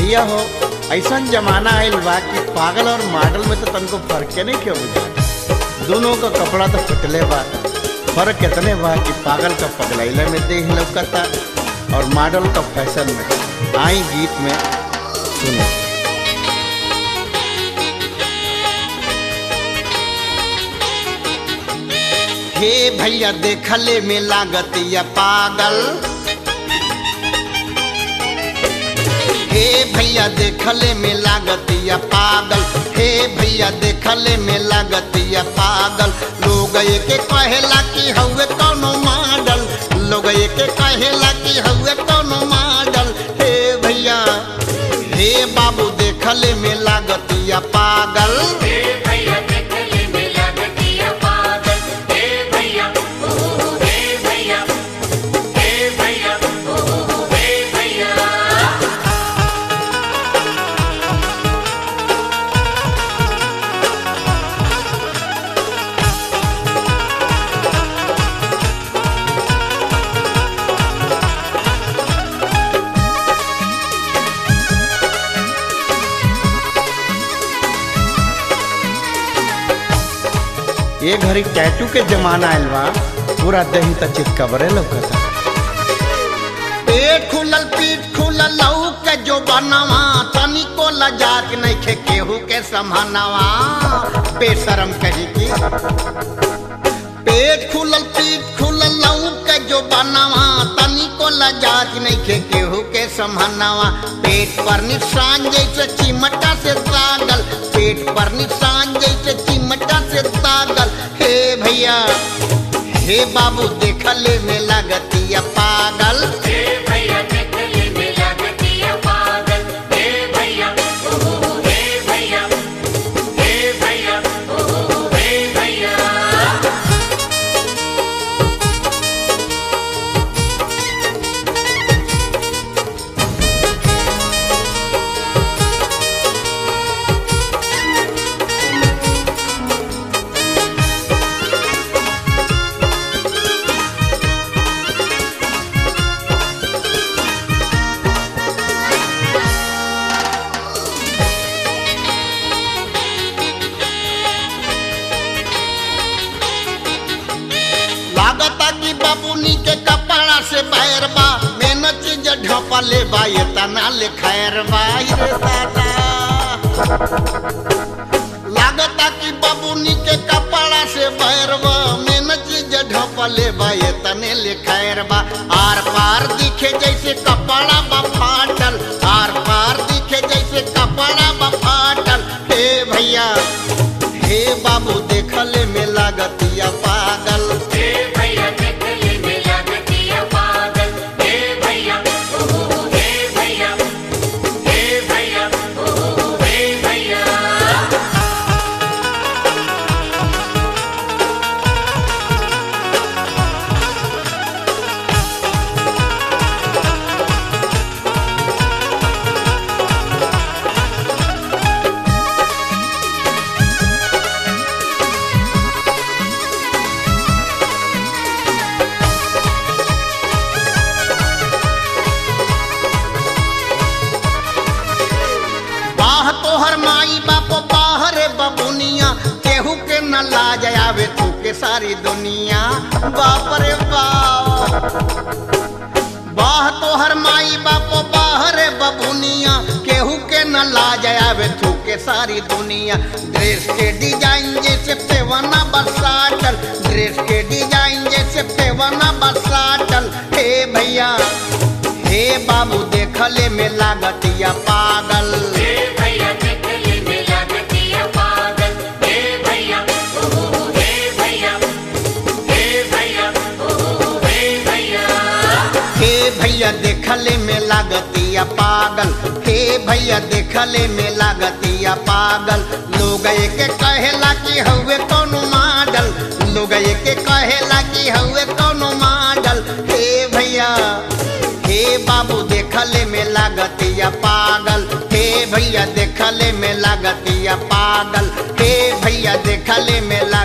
भैया हो ऐसा जमाना आयल बा कि पागल और मॉडल में तो तनको फर्क नहीं क्यों बुझा दोनों का कपड़ा तो फटले बा फर्क कितने बा कि पागल का पगलैले में देह लौकता और मॉडल का फैशन में आई गीत में सुनो हे भैया देखले में लागत या पागल हे भैया देखले में लागत या पागल हे भैया देखले में लागत या पागल लोग के कहेला कि हउए कौनो मॉडल लोग के कहेला कि हउए कौनो मॉडल हे भैया हे बाबू देखले में लागत या पागल हे भैया देखले में लगतिया पागल हे भैया ओ हे भैया हे भैया ओ हे भैया ये घड़ी टैटू के जमाना आयल बा पूरा दही त चितकबरे लौकता पेट खुलल पीठ खुलल लहू के जो बनवा तनिको लजाक नहीं खे केहू के संभानवा बेशरम कही की पेट खुलल पीठ खुलल लहू के जो बनवा तनिको लजाक नहीं खे केहू के संभानवा पेट पर निशान जैसे चिमटा से तागल पेट पर निशान जैसे चिमटा से तागल हे भैया हे बाबू देखले में लगतिया पागल हे भैया देखले में लगतिया पागल हे भैया ओ हे भैया हे भैया ओ हे भैया लागता कि बाबूनी के कपड़ा से बैर बा मेहनत चीज ढपा ले बा ये तना ले खैर बा रे दादा लागता कि बाबूनी के कपड़ा से बैर बा मेहनत चीज ढपा ले बा ये तने ले खैर बा आर पार दिखे जैसे कपड़ा बा फाटल आर पार दिखे जैसे कपड़ा बा फाटल हे भैया हे बाबू देखले में लागतिया पागल हे भैया देखले में लगतिया पागल हे भैया ओ हे भैया हे भैया ओ हे भैया बाह तोहर माई बाप बाहरे बबुनिया केहू के न लाज आवे तू के सारी दुनिया बाप रे बाप बाह तोहर माई बाप बाहरे बबुनिया केहू के न लाज आवे तू के सारी दुनिया ड्रेस के डिजाइन जैसे पेवना बसाटल ड्रेस के डिजाइन जैसे पेवना बसाटल हे भैया हे बाबू देखले में लागतिया पागल हे भैया देखले में लगतिया पागल हे भैया ओ हे भैया हे भैया ओ हे भैया हे भैया देखले में लागतिया पागल हे भैया देखले में लागतिया पागल लोग के कहेला कि हउए कौनो मॉडल लोग के कहेला कि हउए कौनो मॉडल हे भैया हे बाबू देखले में लागतिया पागल हे भैया देखले में लागतिया पागल हे भैया देखले में